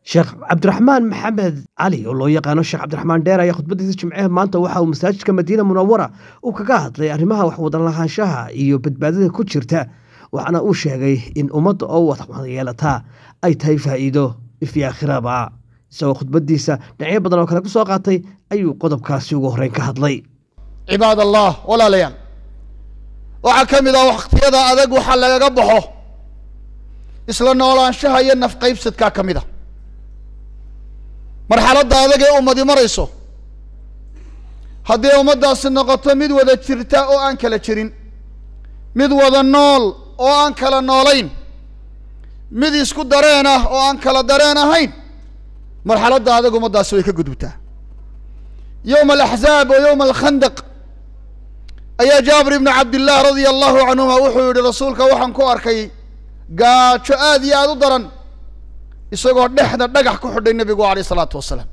sheekh cabdiraxmaan maxamed cali oo loo yaqaano sheekh cabdiraxmaan dheer ayaa khudbadiisa jimcehe maanta waxa uu masaajidka madiina munawara uu kaga hadlay arrimaha waxwadan lahaanshaha iyo badbaadada ku jirta waxaana uu sheegay in ummadda oo wadayeelataa ay tahay faa'iido ifyo aakhiraba isagoo khudbadiisa dhinacyo badan oo kale ku soo qaatay ayuu qodobkaasi ugu horreyn ka hadlay cibaad allah walaalayaal waxaa ka mid ah wakhtiyada adag waxaa lagaga baxo isla noolaanshaha iyo nafqaybsadkaa ka mid a marxaladda adag ee ummadi marayso haddii ummaddaasi noqoto mid wada jirta oo aan kala jirin mid wada nool oo aan kala noolayn mid isku dareen ah oo aan kala dareen ahayn marxaladda adag ummaddaasi way ka gudubtaa yowma alaxzaab oo yowma alkhandaq ayaa jaabir ibnu cabdillaah radia allahu canhuma wuxuu yihi rasuulka waxaan ku arkay gaajo aad iyo aada u daran isagoo dhexda dhagax ku xidhay nebigu alayh isalaatu wasalaam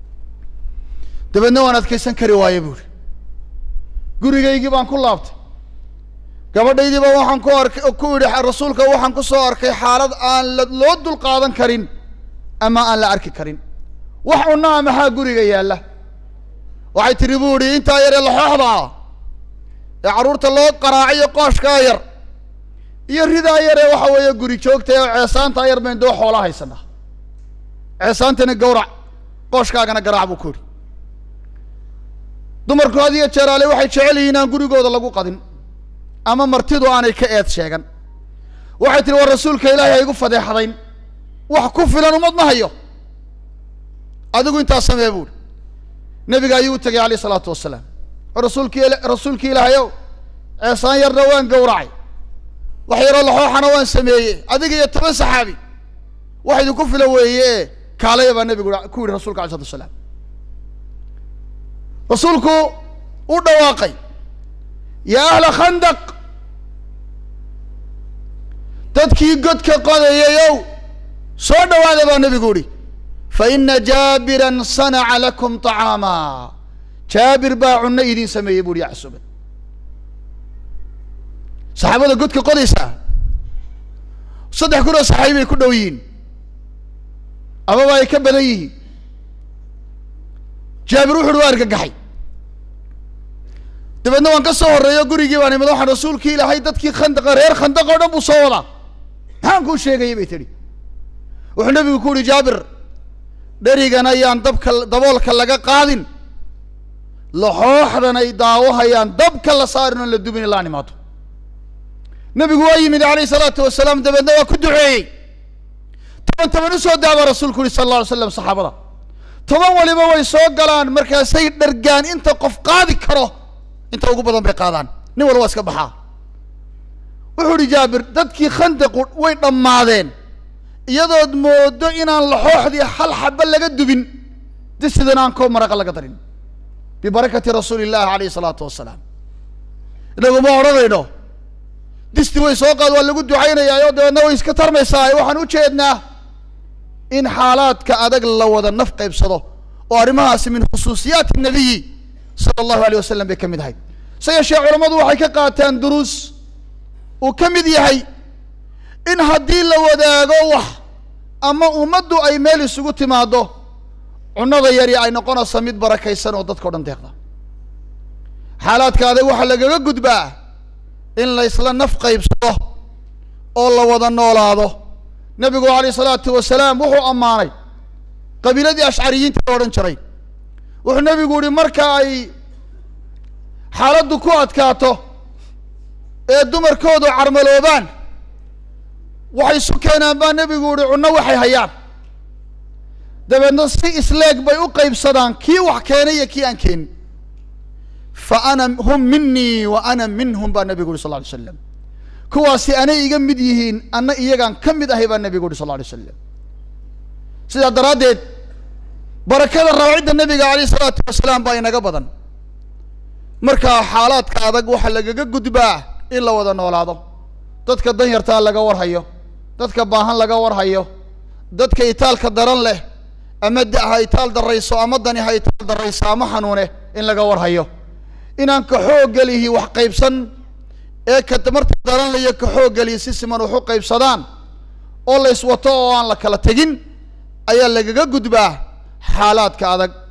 dabeedna waan adkaysan kari waaye buuri gurigaygii baan ku laabtay gabadhaydiiba waxaan ku arkay ku idhi rasuulka waxaan ku soo arkay xaalad aan la loo dul qaadan karin ama aan la arki karin wax cunaa maxaa guriga yaalla waxay tihi bu idhi intaa yar ee laxooxda ah ee carruurta loo qaraaciyo qooshkaa yar iyo ridaa yar ee waxa weeye guri joogta ee ceesaantaa yar bayn doo xoola haysanaa ceesaantana gawrac qooshkaagana garaac buu ku yidhi dumarku had iyo jeeraale waxay jecel yihiin aan gurigooda lagu qadin ama martidu aanay ka eed sheegan waxay tihi war rasuulka ilaahay ha igu fadeexdayn wax ku filan umad ma hayo adigu intaa samee buuri nebiga ayuu u tegay alayh isalaatu wasalaam rasuulki rasuulki ilaahay ow ceesaan yarna waan gawracay wax yaroo laxooxana waan sameeyey adiga iyo toban saxaabi wax idinku filan weeye e kaalaya baa nebigu ku yidhi rasulka alay slatu wasalaam rasuulku u dhawaaqay yaa ahla khandaq dadkii godka qodayayow soo dhawaada baa nebigu yihi fa ina jaabiran sanaca lakum طacaama jaabir baa cunno idin sameeyey bu uhi ya casuuban saxaabada godka qodaysaa saddex kun oo saxaabi bay ku dhow yihiin amaba ay ka badan yihiin jaabir wuxu uhi waa argagaxay dabeedna waan ka soo horreeyo gurigii baan imid waxaan rasuulkii ilaahay dadkii khandaqa reer khandaq oo dhan buu soo wadaa maxaan kuu sheegayay bay tidhi wuxuu nebigu ku uhi jaabir dherigan ayaan dabka daboolka laga qaadin laxooxdan ay daawahayaan dabka la saarin oon la dubin ilaan imaado nebigu waa yimid alayh salaatu wasalaam dabeedna waa ku duceeyey toban toban usoo daabaa rasuulku uhi sala alla alay slam saxaabada toban waliba way soo galaan markaasay dhargaan inta qof qaadi karo inta ugu badan bay qaadaan nin walba waa iska baxaa wuxuu uhi jaabir dadkii khandaqu way dhammaadeen iyadood moodo inaan laxooxdii hal xaba laga dubin disidan aan koo maraqa laga darin bibarakati rasuuli illahi alayhi salaatu wasalaam inagu ma odhanayno disti way soo qaad waa lagu ducaynayaayo dabeedna way iska tarmaysaa waxaan u jeednaa in xaalaadka adag la wada naf qaybsado oo arrimahaasi min khusuusiyaati nabiyi sala allahu alayh wasalam bay ka mid ahayd se yeeshee culammadu waxay ka qaataan duruus uu ka mid yahay in haddii la wadaago wax ama ummaddu ay meel isugu timaado cunnada yari ay noqonayso mid barakaysan oo dadka o dhan deeqda xaalaadka adag waxaa lagaga gudbaa in la isla naf qaybsado oo la wada noolaado nebigu alayh isalaatu wasalaam wuxuu ammaanay qabiiladii ashcariyiinta la odhan jiray wuxuu nebigu yihi marka ay xaaladdu ku adkaato ee dumarkoodu carmaloobaan waxay isu keenaan baa nebigu yihi cunno waxay hayaan dabeedna si isleeg bay u qaybsadaan kii wax keenay iyo kii aan keenin fa ana hum minii wa ana minhum baa nebigu yuhi sal lla alay slam kuwaasi anay iga mid yihiin anna iyagaan ka mid ahay baa nebigu yuhi sal lla alay slam sidaa daraaddeed barakada rawcidda nebiga alayh isalaatu wasalaam baa inaga badan markaa xaalaadka adag waxaa lagaga gudbaa in la wada noolaado dadka danyartaa laga warhayo dadka baahan laga warhayo dadka itaalka daran leh ama da ha itaal darayso ama dani ha itaal darayso ama xanuune in laga warhayo inaan ka xooggelihi wax qaybsan ee ka marta daran layo ka xooggelihi si siman wax u qaybsadaan oo la iswato oo aan la kala tegin ayaa lagaga gudbaa xaalaadka adag